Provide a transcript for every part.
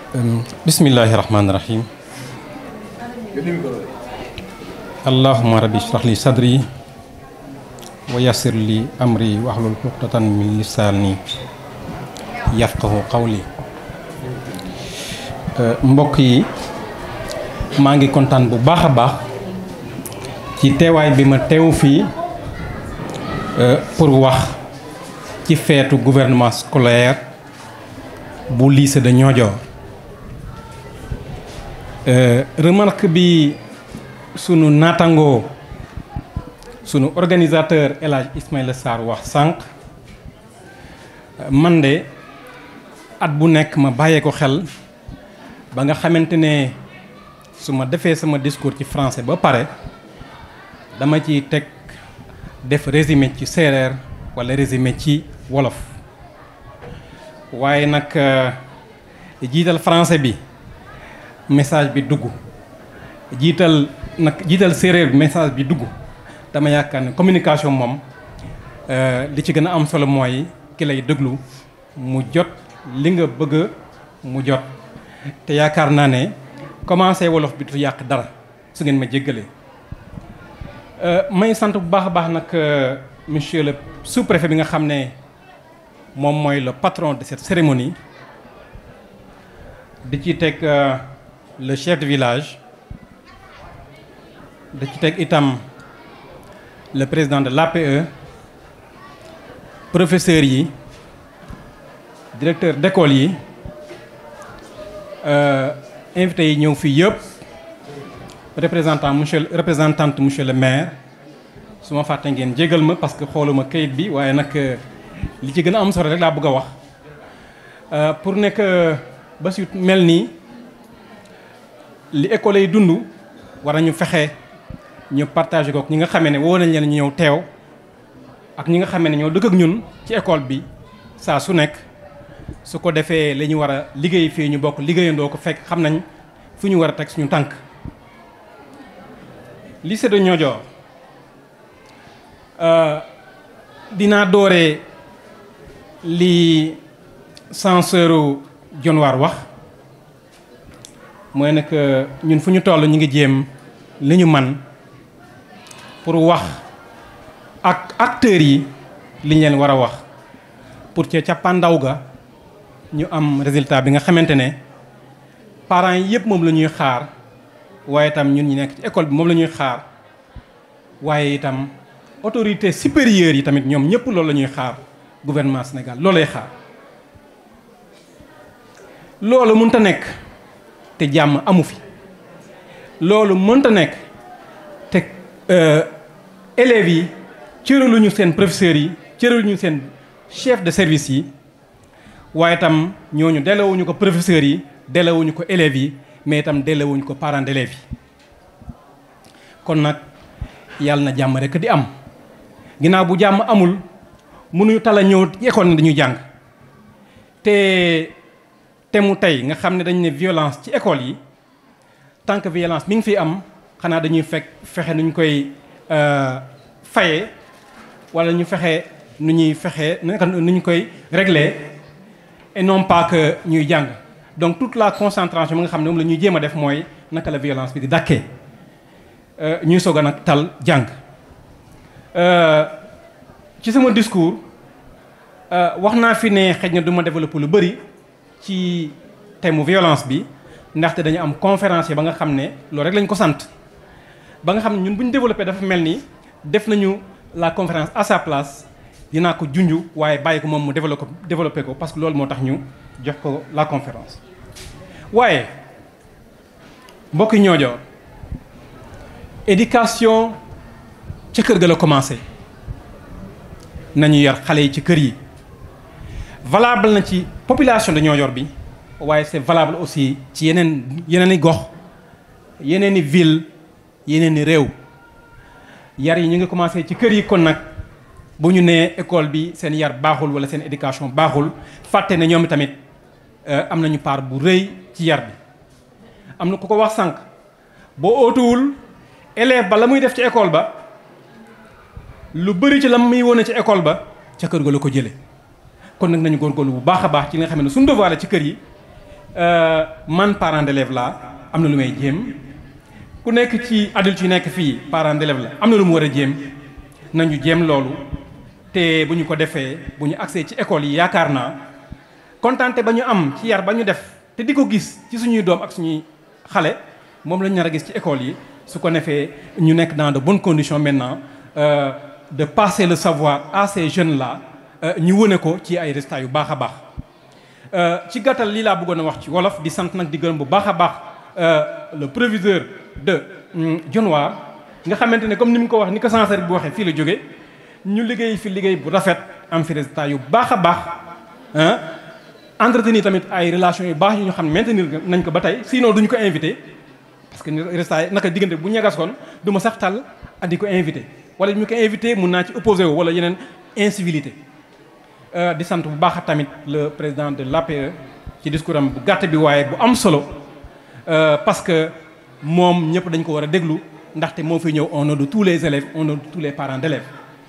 bismillahi rahmaani rahim allahuma rabbi shrah li sadri wa yassir li amri wahlul uqdatan min lisaani yafqahu qawli mbokk yi maa ngi kontaan bu baax a baax ci teewaay bi ma teew fii pour wax ci feetu gouvernement scolaire bu lycée de Niodior remarque bi sunu naatangoo sunu organisateur El Hadj Ismaïla Sarr wax sànq man de at bu nekk ma bàyyee ko xel ba nga xamante ne su ma defee sama discours ci français ba pare dama ci teg def résumé ci séeréer walla résumé ci wolof waaye nag jiital français bi message bi dugg jiital nag jiital séeréer bi message bi dugg dama yaakaar ne communication moom li ci gën a am solo mooy ki lay déglu mu jot li nga bëgg mu jot te yaakaar naa ne commencé wolof bi du yàq dara su ngeen ma jéggalee may sant bu baax a baax nag monsieur le sous-préfet bi nga xam ne moom mooy le patron de cette cérémonie di ci teg le chef de village di ci teg itam le président de l'APE professeurs yi directeur d'école yi invités yi ñëw fii yëpp représentant monsieur représentante monsieur le maire su ma fàtte ngeen jégal ma parce que xooluma kayit bi waaye nag li ci gën a am solo rek laa bëgg a wax pour nekk ba su mel nii li école yi dund war nañu fexe ñu partager ko ñi nga xamee ne woo nañ leen ñu ñëw teew ak ñi nga xamee ne ñoo dëkk ak ñun ci école bi saa su nekk su ko defee li ñu war a liggéey fii ñu bokk liggéeyandoo ko fekk xam nañ fu ñu war a teg suñu tànk lycée de Niodior dinaa dooree li censeur Dionewar wax mooy nag ñun fu ñu toll ñu ngi jéem li ñu man pour wax ak acteurs yi li ñu leen war a wax pour ca cappaandaw ga ñu am résultat bi nga xamante ne parents yi yëpp moom la ñuy xaar waaye itam ñun ñi nekk ci école bi moom la ñuy xaar waaye itam autorité supérieure yi tamit ñoom ñëpp loolu la ñuy xaar gouvernement Sénégal loolu lay xaar loolu mënta nekk te jàmm amu fi loolu mënta nekk te élèves yi cëraluñu seen professeurs yi cëraluñu seen chef de service yi waaye itam ñooñu delewuñu ko professeurs yi delewuñu ko élèves yi mais itam delewuñu ko parents d'élèves yi kon nag yàlla na jàmm rek di am ginnaaw bu jàmm amul mënuñu tala ñëw ci école ne dañuy jàng te te mu tey nga xam ne dañu ne violence ci école yi tant que violence mi ngi fi am xanaa dañuy fekk fexe nu ñu koy faye wala ñu fexe nu ñuy fexe nu ñu koy régler et non pas que ñuy jàng donc toute la concentration bi nga xam ne moom la ñuy jéem a def mooy naka la violence bi di dàkkee ñuy soog a nag tal jàng ci sama discours wax naa fi ne xëy na du ma développer lu bëri ci thème mu violence bi ndaxte dañu am conférencier ba nga xam ne loolu rek lañ ko sant ba nga xam ne ñun bu ñu développé dafa mel ni def nañu la conférence à sa place dinaa ko junj waaye bàyyi ko moom mu développé ko développé ko parce que loolu moo tax ñu jox ko la conférence. waaye mbokki Niodior éducation ca kër ga la commencé nañu yar xale yi ci kër yi valable na ci population de Niodior bi waaye c'est valable aussi ci yeneen yeneen i gox yeneen i ville yeneen i réew yar yi ñu ngi commencé ci kër yi kon nag bu ñu nee école bi seen yar baaxul wala seen éducation baaxul fàtte ne ñoom tamit am nañu part bu rëy ci yar bi am na ku ko wax sànq boo ootuwul élève ba la muy def ci école ba lu bëri ci la muy wone ci école ba ca kër ga la ko jëlee kon nag nañu góorgóorlu bu baax a baax ci li nga xam ne suñu devoir la ci kër yi man parent d'élève la am na lu may jéem ku nekk ci adulte yu nekk fii parent d'élève la am na lu mu war a jéem nañu jéem loolu te bu ñu ko defee bu ñu accès ci école yi yaakaar naa kontante ba ñu am ci yar ba ñu def te di ko gis ci suñuy doom ak suñuy xale moom lañu nar a gis ci école yi su ko defee ñu nekk dans de bonnes conditions maintenant euh, de passer le savoir à ces jeunes là ñu wone ko ci ay résultats yu baax a baax ci gàttal lii laa bëggoon a wax ci wolof di sant nag di gërëm bu baax a baax le proviseur de Dionewar nga xamante ne comme ni mu ko wax ni ko censeur bi waxee fii la jóge ñu liggéey fi liggéey bu rafet am fi résultats yu baax a baax entretenir tamit ay relations yu baax yu ñu xam ne maintenir nañ ko ba tey sinon duñu ko invité parce que résultats yi naka diggante bu ñagas kon du ma sax tàll andi ko invité wala ñu ko invité mun naa ci opposé wu wala yeneen incivilité di sant bu baax tamit le président de l'APE ci discours am bu gàtt bi waaye bu am solo parce que moom ñëpp dañ ko war a déglu ndaxte moo fi ñëw au nom de tous les élèves au nom de tous les parents d'élèves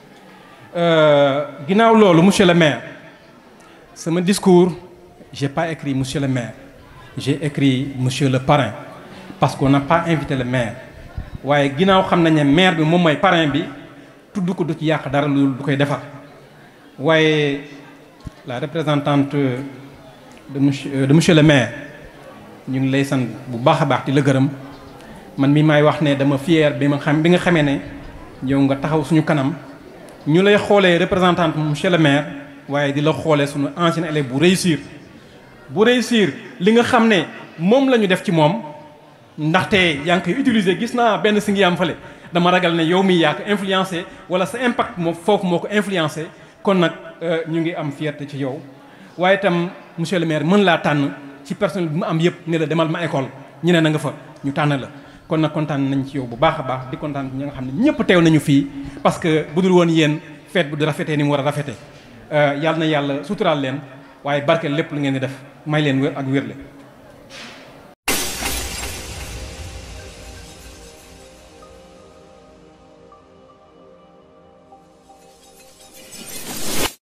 ginnaaw loolu monsieur le maire sama discours j'ai pas écrit monsieur le maire j'ai écrit monsieur le parrain parce qu'on n'a pas invité le maire waaye ginnaaw xam nañ ne maire bi moom mooy parrain bi tudd ko du ci yàq dara lu du koy defar waaye la représentante de monsieur de monsieur le maire ñu ngi lay sant bu baax a baax di la gërëm man mi maay wax ne dama fier bi ma xam bi nga xamee ne yow nga taxaw suñu kanam ñu lay xoolee représentante monsieur le maire waaye di la xoolee suñu ancien élève bu réussir bu réussir li nga xam ne moom la ñu def ci moom ndaxte yaa ngi koy utiliser gis naa benn si ngi am fale dama ragal ne yow mi yaa ko influencé wala sa impact moo foofu moo ko influencé kon nag ñu ngi am fierté ci yow waaye itam monsieur le maire mën laa tànn ci personnel bi mu am yëpp ne la demal ma école ñu ne na nga fa ñu tànn la kon nag kontaan nañ ci yow bu baax a baax di kontaan ñi nga xam ne ñëpp teew nañu fii parce que bu dul woon yéen feet bu di rafetee ni mu war a rafetee yàlla na yàlla suturaal leen waaye barkeel lépp lu ngeen di def may leen wér ak wérle